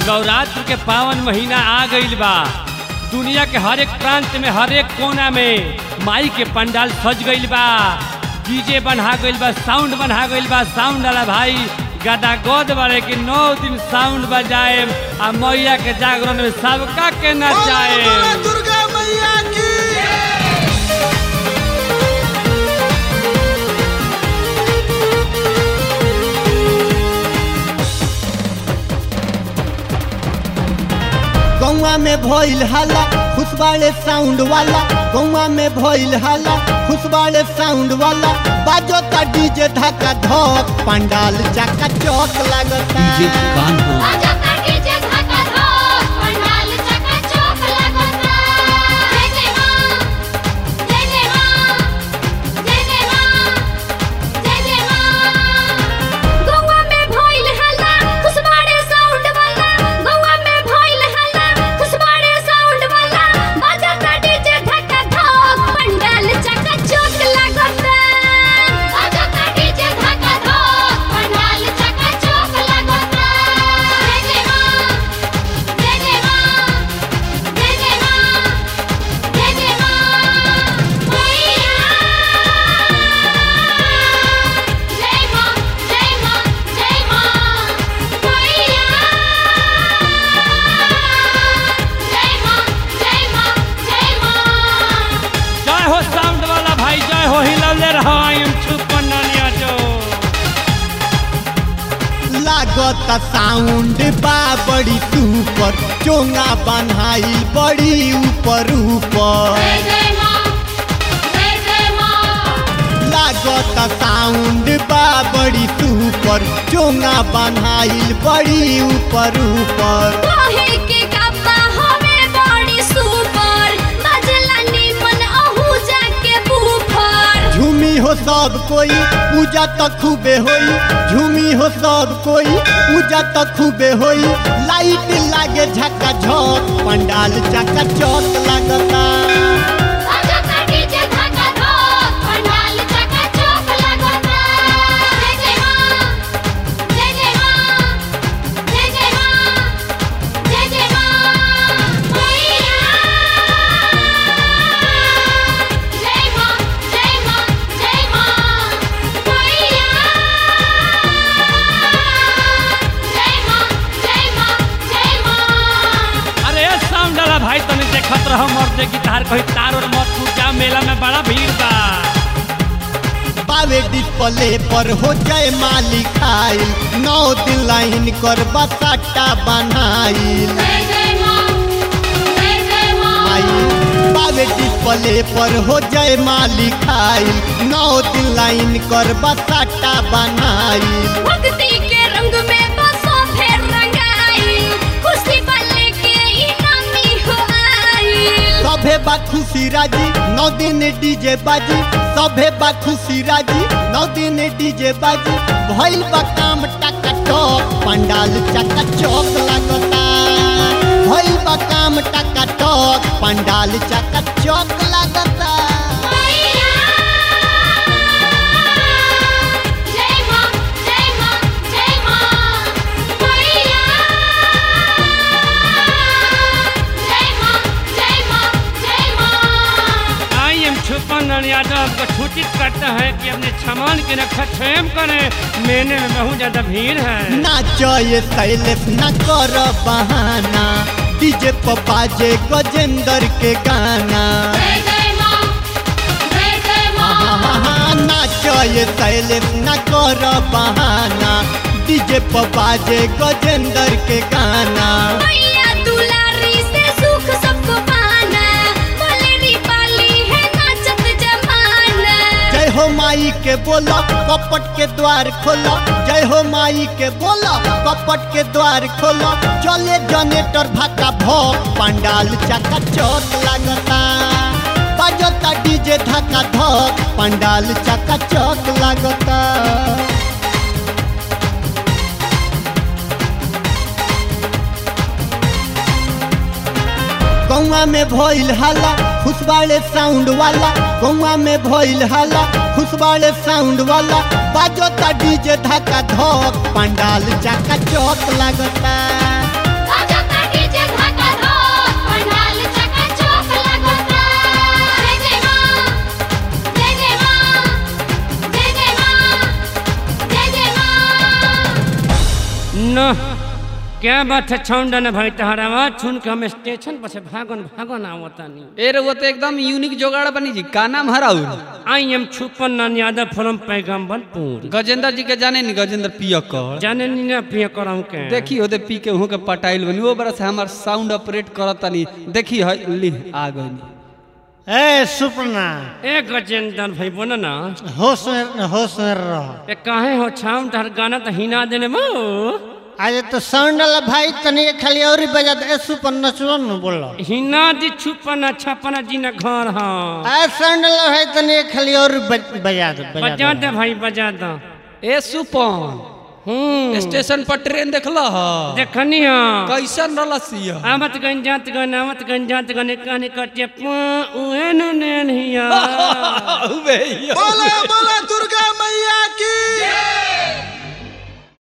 नवरात्र के पावन महीना आ गईल बा दुनिया के हर एक प्रांत में हर एक कोना में माई के पंडाल सज गईल बा डीजे बना गईल बा साउंड बना गईल बा साउंड वाला भाई गदा गोद बारे कि नौ दिन साउंड बजाए आ मैया के जागरण में सबका के नचाए बोला दुर्गा मैया की गौवा में भइल हल्ला खुशबाड़े साउंड वाला गौवा में भइल हल्ला खुशबाड़े साउंड वाला बाजो ता डीजे धक्का धक पंडाल चका चौक लगता आजा काटे जे धाका धोक, पंडाल चकाचौक लगता। जय जय माँ, जय जय माँ, जय जय माँ, जय जय माँ। गौवा में भइल हल्ला, खुशबाड़े साउंड वाला। गौवा में भइल हल्ला, खुशबाड़े साउंड वाला। बाजा काटे जे धाका धोक, पंडाल चकाचौक लगता। आजा काटे जे धाका धोक, पंडाल चकाचौक लगता। जय जय माँ, जय जय माँ, जय जय माँ, जय जय माँ। मैया जय माँ, जय माँ, जय माँ। मैया जय माँ, जय माँ, जय माँ। जय हो साउंड वाला भाई जय हो हिलौले रहो आई एम छुपन नानिया जो लागत साउंड बा बड़ी सुपर चोंगा बनाई बड़ी ऊपर ऊपर जय जय माँ, जय जय माँ। लागत साउंड बा बड़ी सुपर चोंगा बनाई बड़ी ऊपर ऊपर काहे के गप्पा हमें बड़ी सुपर बजला निमन अहू जाके बूफर झूमी हो सब कोई पूजा तो खूबे होई झूमी हो सब कोई पूजा तो खूबे होई लाइट लागे झका झक पंडाल चका चौक लगता आजा काटी जे धाका धोक पंडाल चकाचौक लगता जय जय माँ जय जय माँ जय जय माँ जय जय माँ मैया जय माँ जय माँ जय माँ मैया जय माँ जय माँ जय माँ अरे साउंड वाला भाई तने देखत रहो मर्दे गिटार कहीं तार और मत टूट जा मेला में बड़ा भीड़ बा पावे डिस्प्ले पर हो जाए मालिक आइल नौ दिन लाइन कर बसाटा बनाइल जय जय माँ जय जय माँ आई पावे डिस्प्ले पर हो जाए मालिक आइल नौ दिन लाइन कर बसाटा बनाइल भक्ति के रंग में बसो फिर रंगाई खुशी बल्ले के इनामी हो आई सभे बा खुशी राजी नौ दिन डीजे बाजी सभे बा खुशी राजी नौ दिन डीजे बाजी भइल बा काम टका टक पंडाल चका चौक लगता भइल बा काम टका टक पंडाल चका चौक लगता मैया जय माँ जय माँ जय माँ मैया जय माँ जय माँ जय माँ आई एम छुपन नानिया जो आपको सूचित करता है कि अपने सामान की रक्षा स्वयं करें मेले में बहुत ज्यादा भीड़ है नाचो ये शैलेश न कर बहाना डीजे पर बाजे गजेंद्र के गाना जय जय माँ जय जय माँ नाचो ये शैलेश न कर बहाना डीजे पर बाजे गजेंद्र के गाना मैया दुलारी से सुख सबको पाना बोलेरी पाली है नाचत जमाना जय हो माई के बोलो कपट के द्वार खोलो जय हो माई के बोलो कपट के द्वार खोलो चले जनरेटर भाका भोग पंडाल चका चौक लगता बजता डीजे धक्का धक पंडाल चका चौक लगता गौवा में भइल हल्ला खुशबाड़े साउंड वाला गौवा में भइल हल्ला खुशबाड़े साउंड वाला बाजो ता डीजे धक्का धक पंडाल चका चौक लगता न क्या बात है छौंडा न भाई तहरा आवाज सुन के हम स्टेशन पर से भागन भागन आवतानी ए रउआ तो एकदम यूनिक जोगाड़ बनी जी का नाम हराउ आई एम छुपन नान यादव फ्रॉम पैगम्बरपुर गजेंद्र जी के जाने नी गजेंद्र पियकर जाने नी ना पिया करम के देखी होते पी के वहाँ के पटाइल बनी वो बरस हमार साउंड ऑपरेट करत तनी देखी है ली आ गई ए सुपना ए गजेंद्र भाई बोला ना होश में होश में रह ए काहे हो छाम तहर गाना तो हिना देने मो आज तो साउंड वाला भाई तनी खाली और ही बजा दे ए सुपन नचलो न बोलो हिना दी छुपन छपन जी न घर हाँ आ साउंड वाला भाई तनी खाली और बज- बजा दे बजा बजा दे दे भाई बजा दो ए सुपन हम्म स्टेशन पर ट्रेन देखला ह देखनी हाँ कैसन रलसिया आवत गन जात गन आवत गन जात गन कहने कटे उहे नु नेन हिया बोला बोला दुर्गा